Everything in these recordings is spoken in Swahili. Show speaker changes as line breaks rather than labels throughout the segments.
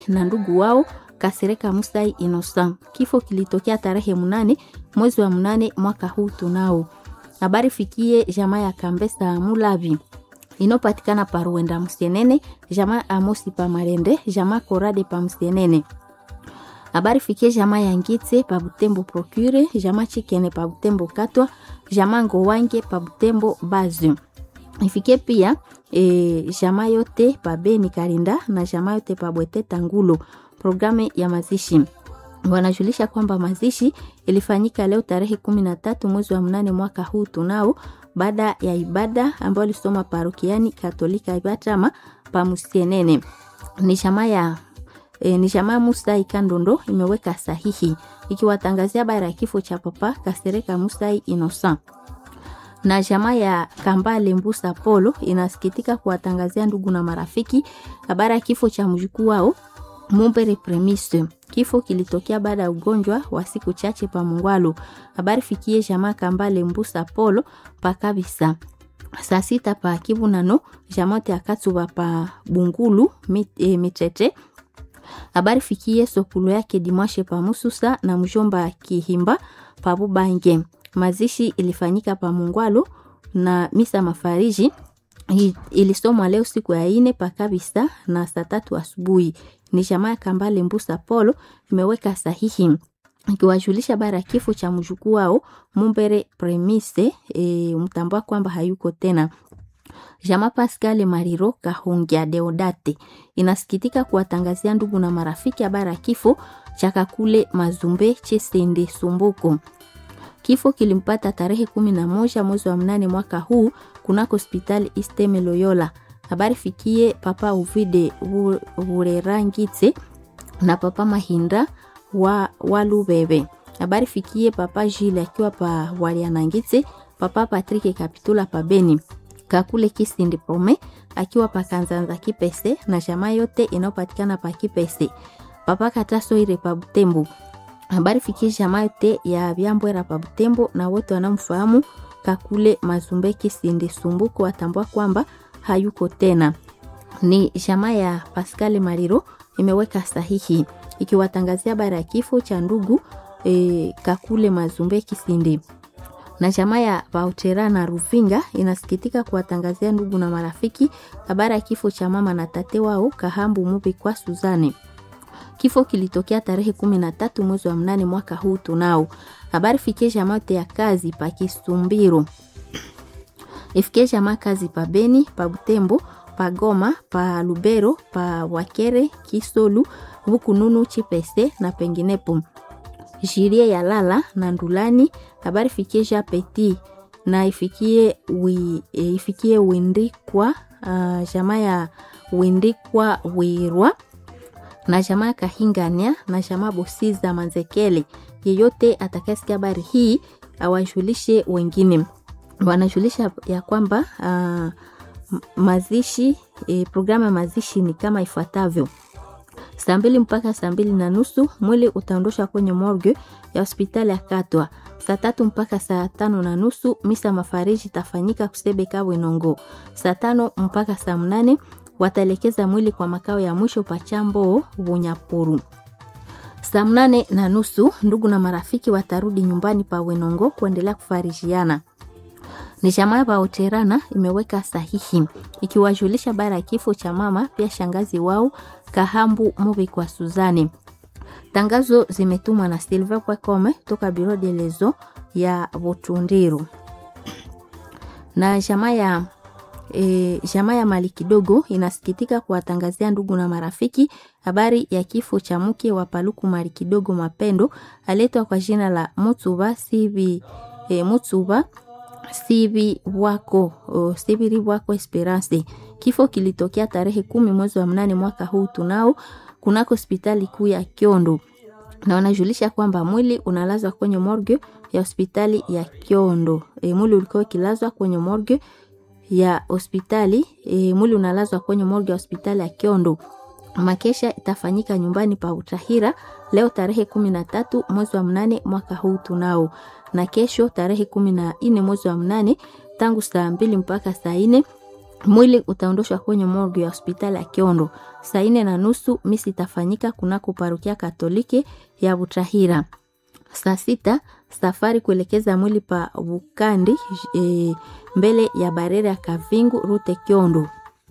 na ndugu wao Kasereka Musai Innocent. Kifo kilitokea tarehe mnane mwezi wa mnane mwaka huu tunao. Habari fikie jamaa ya Kambesa Mulavi inopatikana pa Ruenda Msenene, jamaa Amosi pa Marende, jamaa Korade pa Msenene. Habari fikie jamaa ya Ngitse pa Butembo Procure, jamaa Chikene pa Butembo Katwa, jamaa Ngowange pa Butembo Bazu. Ifikie pia e, jamaa yote pa Beni Karinda na jamaa yote pa Bwete Tangulo. Programu ya mazishi wanajulisha kwamba mazishi ilifanyika leo tarehe kumi na tatu mwezi wa mnane mwaka huu tunao, baada ya ibada ambayo alisoma parokiani Katolika Ibatama pa Musienene. Ni jamaa ya e, ni jamaa Musa Ikandondo imeweka sahihi ikiwatangazia habari ya kifo cha papa Kasereka Musa Innocent na jamaa ya Kambale Mbusa Polo inasikitika kuwatangazia ndugu na marafiki habari ya kifo cha mjukuu wao Mumbere Premise. Kifo kilitokea baada ya ugonjwa wa siku chache pa Mungwalu. Habari fikie jamaa Kambale Mbusa Polo pa kabisa. Saa sita pa Kivu nano jamote akatsuba pa Bungulu mit, e, mitete. Habari fikie sokulu yake Dimwashe pa Mususa na mjomba Kihimba pa Bubange. Mazishi ilifanyika pa Mungwalu na misa mafariji ilisomwa leo siku ya ine pa kabisa na saa tatu asubuhi. Ni jamaa ya Kambale Mbusa Polo imeweka sahihi ikiwajulisha bara ya kifo cha mjukuu wao Mumbere Premise e, mtambua kwamba hayuko tena. Jamaa Pascal Mariro Kahungia Deodate inasikitika kuwatangazia ndugu na marafiki habari ya kifo cha Kakule Mazumbe Chesende Sumbuko. Kifo kilimpata tarehe kumi na moja mwezi wa mnane mwaka huu kunako hospitali Isteme Loyola. Habari fikie papa Uvide Vurerangitse na papa Mahinda wa Walubebe. Habari fikie papa Jile akiwa pa Walianangitse, papa Patrick Kapitula pa Beni. Kakule Kisindi Prome akiwa pa Kanzanza Kipese na jamaa yote inayopatikana pa Kipese. Papa Kataso ire pa Butembo. Habari fikie jamaa yote ya Byambwera pa Butembo na wote wanamfahamu Kakule Mazumbe Kisindi Sumbuko watambua kwamba hayuko tena. Ni jamaa ya Pascal Mariro imeweka sahihi ikiwatangazia habari ya kifo cha ndugu e, Kakule Mazumbe Kisindi. Na jamaa ya Vautera na Ruvinga inasikitika kuwatangazia ndugu na marafiki habari ya kifo cha mama na tate wao Kahambu Mubi kwa Suzane. Kifo kilitokea tarehe kumi na tatu mwezi wa mnane mwaka huu tunao. Habari fikie jamaa yote ya kazi pa Kisumbiro ifikie jamaa kazi pa Beni, pa Butembo, pa Goma, pa Lubero, pa Wakere, Kisolu, Bukununu, Chipese na penginepo. Jirie ya Lala na Ndulani. Habari fikie Ja Petit na ifikie wi, e, ifikie Windikwa uh, jamaa ya Windikwa Wirwa na jamaa Kahingania na jamaa Bosiza Manzekele. Yeyote atakayesikia habari hii awajulishe wengine wanajulisha ya kwamba uh, mazishi e, programu ya mazishi ni kama ifuatavyo: saa mbili mpaka saa mbili na nusu mwili utaondoshwa kwenye morgue ya hospitali ya Katwa. Saa tatu mpaka saa tano na nusu misa mafariji itafanyika Kusebeka Bwenongo. Saa tano mpaka saa mnane wataelekeza mwili kwa makao ya mwisho Pachambo Bunyapuru. Saa mnane na nusu ndugu na marafiki watarudi nyumbani pa Wenongo kuendelea kufarijiana ni jamaa ya Baoterana imeweka sahihi ikiwajulisha bara ya kifo cha mama pia shangazi wao Kahambu Mubi kwa Suzani. Tangazo zimetumwa na Silva Kwakome toka Biro de Lezo ya Butundiru na jamaa ya e, jamaa ya mali kidogo inasikitika kuwatangazia ndugu na marafiki habari ya kifo cha mke wa Paluku mali kidogo Mapendo aletwa kwa jina la Mutsuba Sibi e, Mutsuba Sivi wako o, Sibiri wako Esperance. Kifo kilitokea tarehe kumi mwezi wa mnane mwaka huu tunao kunako hospitali kuu ya Kiondo, na wanajulisha kwamba mwili unalazwa kwenye morgue ya hospitali ya Kiondo. E, mwili ulikuwa ukilazwa kwenye morgue ya hospitali e, mwili unalazwa kwenye morgue ya hospitali ya Kiondo. Makesha itafanyika nyumbani pa Utahira leo tarehe kumi na tatu mwezi wa mnane mwaka huu tunao na kesho tarehe kumi na nne mwezi wa mnane tangu saa mbili mpaka saa nne Mwili utaondoshwa kwenye morgue ya hospitali ya Kiondo. Saa nne na nusu misi itafanyika kunako parokia Katoliki ya Butahira. Saa sita safari kuelekeza mwili pa Bukandi e, mbele ya barera ya Kavingu rute Kiondo.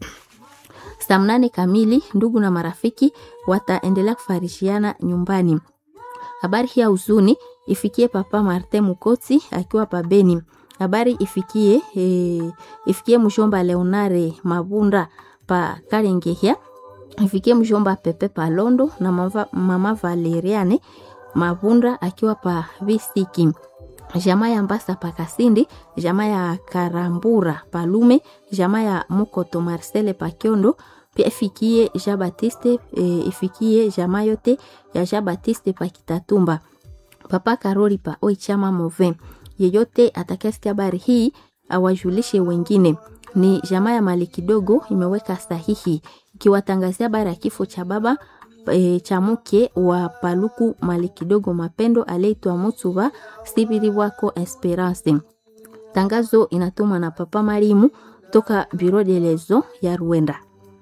Saa mnane kamili ndugu na marafiki wataendelea kufarishiana nyumbani. Habari hii ya huzuni ifikie Papa Martin Mukoti akiwa pabeni. Habari ifikie e, ifikie mshomba Leonare Mabunda pa Karengehia, ifikie mshomba Pepe Palondo na mama, mama Valeriane Mabunda akiwa pa Visiki, jamaa ya Mbasa pa Kasindi, jamaa ya Karambura Palume, jamaa ya Mukoto Marcele pa Kiondo pia ifikie Jean Baptiste e, ifikie jamaa yote ya Jean Baptiste pa Kitatumba, Papa Karoli pa Oichama Move. Yeyote atakayesikia habari hii awajulishe wengine. Ni jamaa ya mali kidogo imeweka sahihi ikiwatangazia habari ya kifo cha baba e, cha mke wa Paluku mali kidogo Mapendo aliyeitwa Mutuba Sibiri wako Esperance. Tangazo inatumwa na Papa Marimu toka Bureau de lezo ya Rwanda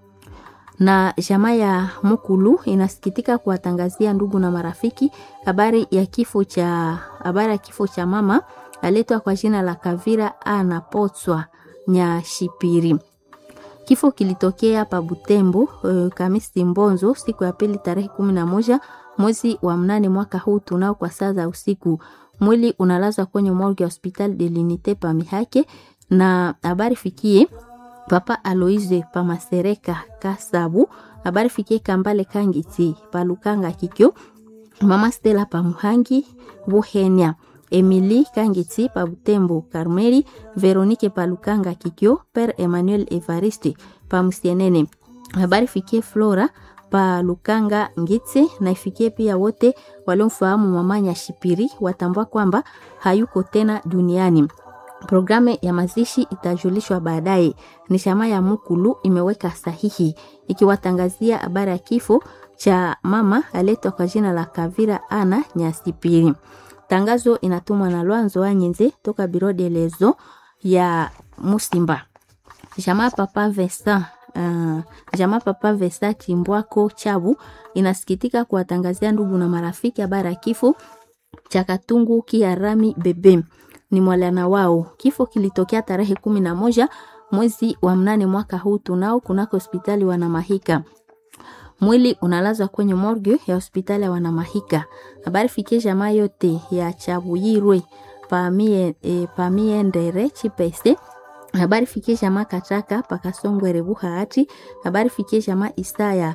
na jamaa ya Mukulu inasikitika kuwatangazia ndugu na marafiki habari ya kifo cha habari ya kifo cha mama aletwa kwa jina la Kavira ana Potswa Nyashipiri. Kifo kilitokea pa Butembo uh, Kamisi Mbonzo siku ya pili tarehe kumi na moja mwezi wa mnane mwaka huu tunao kwa saa za usiku. Mwili unalazwa kwenye morgue ya hospitali de l'unité pa Mihake na habari fikie Papa Aloise Pamasereka Kasabu, habari fikie Kambale Kangiti Palukanga Kikyo, Mama Stella Pamuhangi Buhenya, Emily Kangiti Pabutembo Karmeli, Veronique Palukanga Kikyo, Père Emmanuel Evariste Pamusienene, habari fikie Flora Palukanga Ngitse na ifikie pia wote waliomfahamu Mama Nyashipiri watambua kwamba hayuko tena duniani. Programu ya mazishi itajulishwa baadaye. Ni chama ya Mukulu imeweka sahihi ikiwatangazia habari ya kifo cha mama aletwa kwa jina la Kavira Ana Nyasipiri. Tangazo inatumwa na Lwanzo Anyenze toka Biro de Lezo ya Musimba. Jamaa Papa Vesa Uh, jamaa Papa Vesa Chimbwako Chabu inasikitika kuwatangazia ndugu na marafiki habari ya kifo cha Katungu Kiarami Bebe ni mwalana wao. Kifo kilitokea tarehe kumi na moja mwezi wa mnane mwaka huu tunao kunako hospitali Wanamahika. Mwili unalazwa kwenye morgue ya hospitali ya Wanamahika. Habari fikie jamaa yote ya Chabuyirwe pamie, e, pamie ndere chipese habari fikie jamaa Kataka pakasongwere buhaati. Habari fikie jamaa Isaya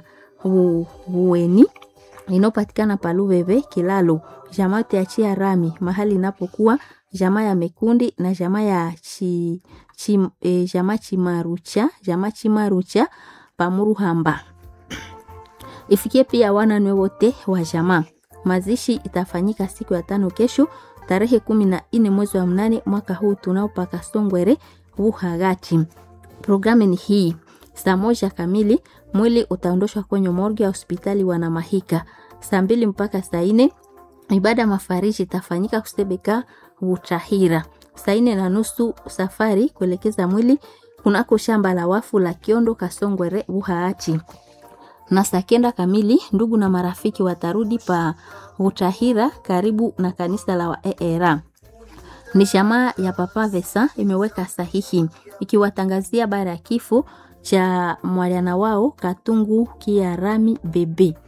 Buweni inayopatikana Palubebe Kilalo, jamaa yote ya Chia Rami mahali inapokuwa jamaa ya Mekundi na jamaa ya chi, chi, e, jamaa Chimarucha jamaa Chimarucha Pamuruhamba. Ifikie pia wananwe wote wa jamaa. Mazishi itafanyika siku ya tano kesho tarehe kumi na nne mwezi wa mnane mwaka huu tunaopaka Songwere Buhagati. Programu ni hii: saa moja kamili mwili utaondoshwa kwenye morgue ya hospitali Wanamahika. Saa mbili mpaka saa nne ibada mafariji itafanyika kusebeka Butahira. Saa nne na nusu safari kuelekeza mwili kunako shamba la wafu la Kiondo Kasongwere Buhaati, na saa kenda kamili ndugu na marafiki watarudi pa Butahira karibu na kanisa la Waera. Ni shamaa ya Papa Vesa imeweka sahihi ikiwatangazia bara ya kifo cha mwaliana wao Katungu Kiarami Bebe.